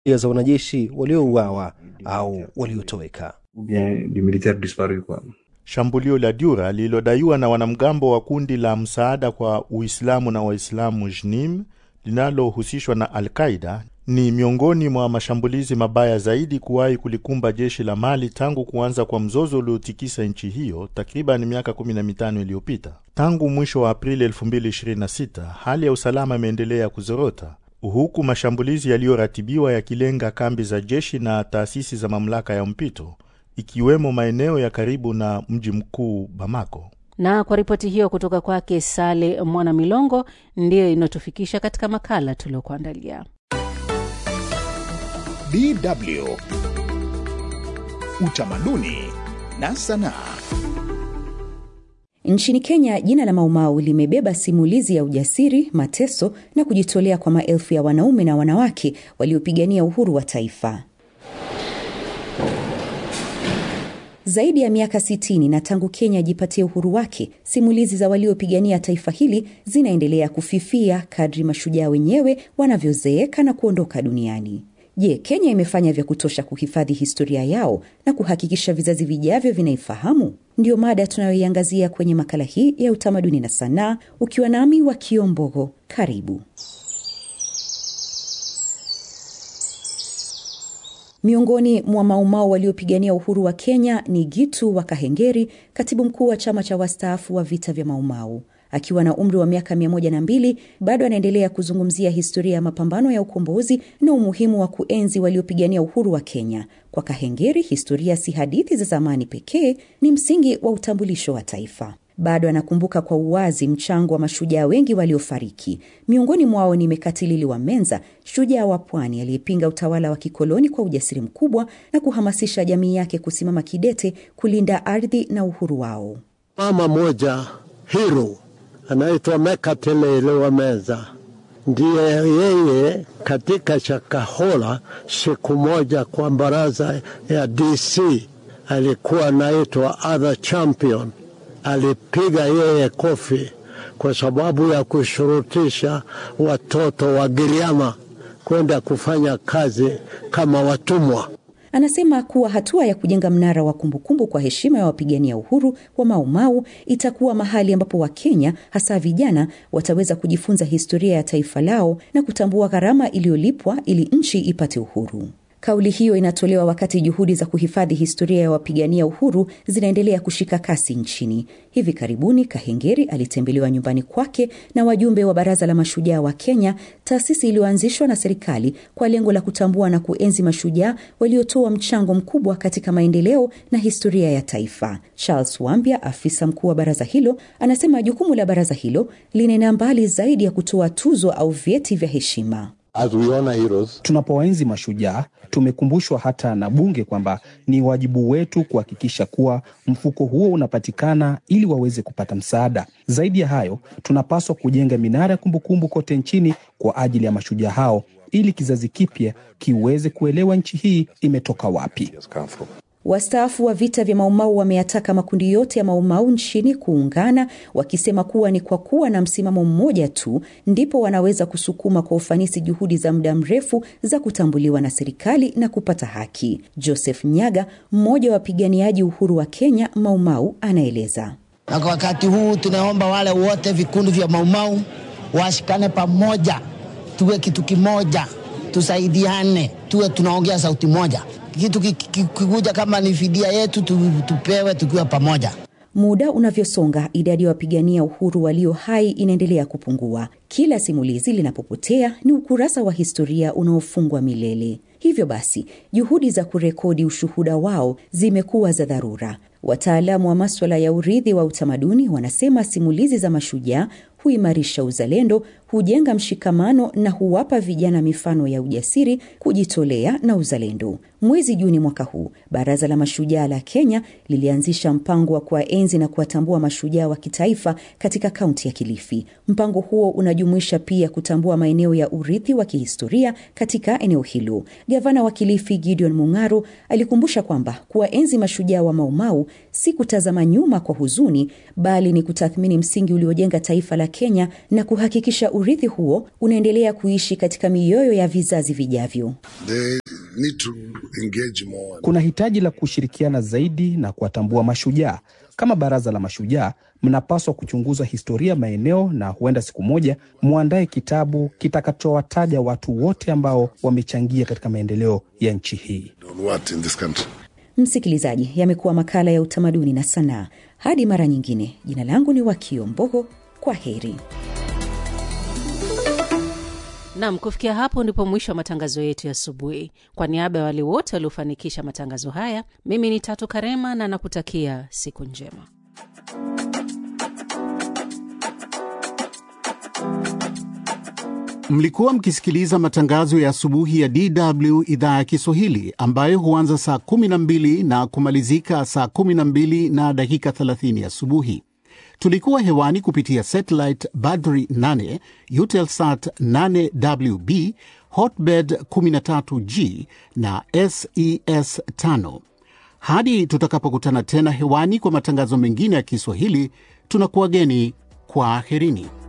za wanajeshi waliouawa au waliotoweka. ou bien du militaire disparu quoi. Shambulio la Dura lililodaiwa na wanamgambo wa kundi la msaada kwa Uislamu na Waislamu JNIM linalohusishwa na Al-Qaida ni miongoni mwa mashambulizi mabaya zaidi kuwahi kulikumba jeshi la Mali tangu kuanza kwa mzozo uliotikisa nchi hiyo takriban miaka 15 iliyopita. Tangu mwisho wa Aprili 2026 hali ya usalama imeendelea kuzorota huku mashambulizi yaliyoratibiwa yakilenga kambi za jeshi na taasisi za mamlaka ya mpito ikiwemo maeneo ya karibu na mji mkuu Bamako. Na kwa ripoti hiyo kutoka kwake Sale Mwana Milongo, ndiyo inayotufikisha katika makala tuliokuandalia. DW Utamaduni na Sanaa. Nchini Kenya, jina la Maumau limebeba simulizi ya ujasiri, mateso na kujitolea kwa maelfu ya wanaume na wanawake waliopigania uhuru wa taifa. Zaidi ya miaka 60 na tangu Kenya ajipatie uhuru wake, simulizi za waliopigania taifa hili zinaendelea kufifia kadri mashujaa wenyewe wanavyozeeka na kuondoka duniani. Je, Kenya imefanya vya kutosha kuhifadhi historia yao na kuhakikisha vizazi vijavyo vinaifahamu? Ndiyo mada tunayoiangazia kwenye makala hii ya utamaduni na sanaa, ukiwa nami wa Kiombogo. Karibu. Miongoni mwa Maumau waliopigania uhuru wa Kenya ni Gitu wa Kahengeri, katibu mkuu wa chama cha wastaafu wa vita vya Maumau. Akiwa na umri wa miaka mia moja na mbili bado anaendelea kuzungumzia historia ya mapambano ya ukombozi na umuhimu wa kuenzi waliopigania uhuru wa Kenya. Kwa Kahengeri, historia si hadithi za zamani pekee, ni msingi wa utambulisho wa taifa. Bado anakumbuka kwa uwazi mchango wa mashujaa wengi waliofariki. Miongoni mwao ni Mekatilili wa Menza, shujaa wa pwani aliyepinga utawala wa kikoloni kwa ujasiri mkubwa na kuhamasisha jamii yake kusimama kidete kulinda ardhi na uhuru wao. Mama moja hero anaitwa Mekatilili wa Menza, ndiye yeye katika Shakahola siku moja kwa baraza ya DC alikuwa anaitwa other champion alipiga yeye kofi kwa sababu ya kushurutisha watoto wa Giriama kwenda kufanya kazi kama watumwa. Anasema kuwa hatua ya kujenga mnara wa kumbukumbu kwa heshima ya wapigania uhuru wa Maumau itakuwa mahali ambapo Wakenya hasa vijana wataweza kujifunza historia ya taifa lao na kutambua gharama iliyolipwa ili nchi ipate uhuru. Kauli hiyo inatolewa wakati juhudi za kuhifadhi historia ya wapigania uhuru zinaendelea kushika kasi nchini. Hivi karibuni, Kahengeri alitembelewa nyumbani kwake na wajumbe wa Baraza la Mashujaa wa Kenya, taasisi iliyoanzishwa na serikali kwa lengo la kutambua na kuenzi mashujaa waliotoa mchango mkubwa katika maendeleo na historia ya taifa. Charles Wambia, afisa mkuu wa baraza hilo, anasema jukumu la baraza hilo linaenda mbali zaidi ya kutoa tuzo au vyeti vya heshima. As we honor heroes, Tunapowaenzi mashujaa, tumekumbushwa hata na Bunge kwamba ni wajibu wetu kuhakikisha kuwa mfuko huo unapatikana ili waweze kupata msaada. Zaidi ya hayo, tunapaswa kujenga minara ya kumbukumbu kote nchini kwa ajili ya mashujaa hao ili kizazi kipya kiweze kuelewa nchi hii imetoka wapi. Wastaafu wa vita vya Maumau wameyataka makundi yote ya Maumau nchini kuungana, wakisema kuwa ni kwa kuwa na msimamo mmoja tu ndipo wanaweza kusukuma kwa ufanisi juhudi za muda mrefu za kutambuliwa na serikali na kupata haki. Joseph Nyaga, mmoja wa wapiganiaji uhuru wa Kenya Maumau, anaeleza. Na kwa wakati huu tunaomba wale wote vikundi vya Maumau washikane pamoja, tuwe kitu kimoja, tusaidiane, tuwe tunaongea sauti moja kitu kikuja kama ni fidia yetu tupewe tukiwa pamoja. Muda unavyosonga, idadi ya wapigania uhuru walio hai inaendelea kupungua. Kila simulizi linapopotea ni ukurasa wa historia unaofungwa milele. Hivyo basi, juhudi za kurekodi ushuhuda wao zimekuwa za dharura. Wataalamu wa maswala ya urithi wa utamaduni wanasema simulizi za mashujaa huimarisha uzalendo, hujenga mshikamano na huwapa vijana mifano ya ujasiri, kujitolea na uzalendo. Mwezi Juni mwaka huu, Baraza la Mashujaa la Kenya lilianzisha mpango wa kuwaenzi na kuwatambua mashujaa wa kitaifa katika kaunti ya Kilifi. Mpango huo unajumuisha pia kutambua maeneo ya urithi wa kihistoria katika eneo hilo. Gavana wa Kilifi Gideon Mung'aro alikumbusha kwamba kuwaenzi mashujaa wa Maumau si kutazama nyuma kwa huzuni, bali ni kutathmini msingi uliojenga taifa la Kenya na kuhakikisha urithi huo unaendelea kuishi katika mioyo ya vizazi vijavyo. They need to engage more. Kuna hitaji la kushirikiana zaidi na kuwatambua mashujaa. Kama baraza la mashujaa, mnapaswa kuchunguza historia maeneo na huenda siku moja mwandae kitabu kitakachowataja watu wote ambao wamechangia katika maendeleo ya nchi hii. On what in this country? Msikilizaji, yamekuwa makala ya utamaduni na sanaa. Hadi mara nyingine, jina langu ni Wakio Mbogo. Kwa heri. Nam, kufikia hapo ndipo mwisho wa matangazo yetu ya asubuhi. Kwa niaba ya wale wote waliofanikisha matangazo haya, mimi ni Tatu Karema na nakutakia siku njema. Mlikuwa mkisikiliza matangazo ya asubuhi ya DW idhaa ya Kiswahili ambayo huanza saa 12 na kumalizika saa 12 na dakika 30 asubuhi. Tulikuwa hewani kupitia satellite Badri 8, Eutelsat 8WB, Hotbird 13G na SES 5. Hadi tutakapokutana tena hewani kwa matangazo mengine ya Kiswahili, tunakuwageni kwa aherini.